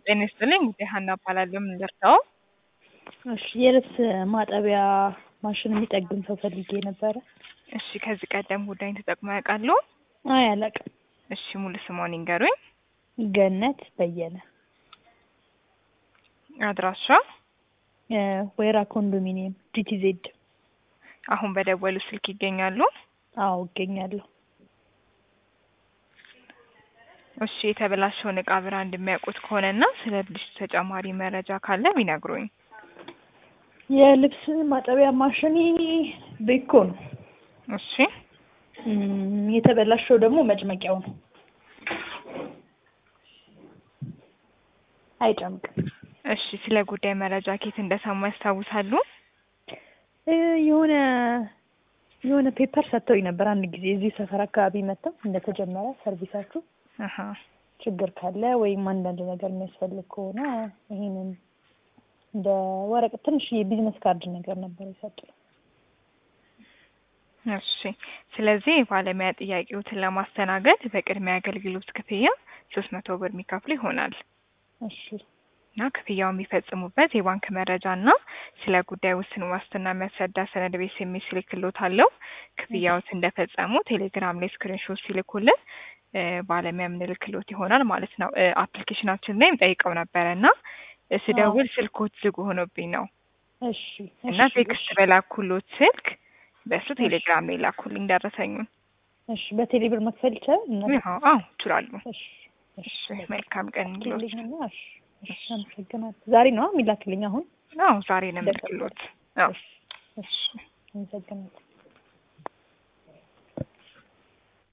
ጤና ይስጥልኝ እንግዲህ ሀና እባላለሁ። ምን ልርዳው? እሺ የልብስ ማጠቢያ ማሽን የሚጠግን ሰው ፈልጌ ነበረ። እሺ ከዚህ ቀደም ጉዳይን ተጠቅመው ያውቃሉ? አይ አላውቅም። እሺ ሙሉ ስሞን ይንገሩኝ። ገነት በየነ አድራሻ? እ ወይራ ኮንዶሚኒየም ጂቲዜድ። አሁን በደወሉ ስልክ ይገኛሉ? አዎ እገኛለሁ። እሺ የተበላሸውን እቃ ብራንድ የሚያውቁት ከሆነና ስለ ብልሽቱ ተጨማሪ መረጃ ካለ ቢነግሩኝ። የልብስ ማጠቢያ ማሽኔ ቤኮ ነው። እሺ እም፣ የተበላሸው ደግሞ መጭመቂያው ነው። አይጨምቅም። እሺ ስለ ጉዳይ መረጃ ኬት እንደሰሙ ያስታውሳሉ? እ የሆነ የሆነ ፔፐር ሰጥተውኝ ነበር አንድ ጊዜ እዚህ ሰፈር አካባቢ መጥተው እንደተጀመረ ሰርቪሳችሁ አሀ ችግር ካለ ወይም አንዳንድ ነገር የሚያስፈልግ ከሆነ ይሄንን እንደ ወረቀት ትንሽ የቢዝነስ ካርድ ነገር ነበር የሰጡኝ። እሺ ስለዚህ የባለሙያ ጥያቄዎትን ለማስተናገድ በቅድሚያ አገልግሎት ክፍያ ሶስት መቶ ብር የሚከፍሉ ይሆናል እሺ እና ክፍያው የሚፈጽሙበት የባንክ መረጃ እና ስለ ጉዳይ ውስን ዋስትና የሚያስረዳ ሰነድ ቤት የሚል ስልክሎት አለው። ክፍያዎት እንደፈጸሙ ቴሌግራም ላይ ስክሪንሾት ሲልኩልን እ ባለሙያ የምንልክሎት ይሆናል ማለት ነው። እ አፕሊኬሽናችን ላይም ጠይቀው ነበረ እና እ ስደውል ስልኮት ዝግ ሆኖብኝ ነው እሺ እና እሺ ቴክስት በላኩሎት ስልክ በእሱ ቴሌግራም ላይ ላኩልኝ ደረሰኙን። እሺ በቴሌ ብር መክፈል ይቻላል? እና አዎ አዎ ይችላሉ። እሺ እሺ መልካም ቀን ይሁንልዎት። ልኝና እሺ እሺ አመሰግናለሁ። ዛሬ ነው የሚላክልኝ አሁን? አዎ ዛሬ ነው የምልክሎት። አዎ እሺ እሺ አመሰግናለሁ።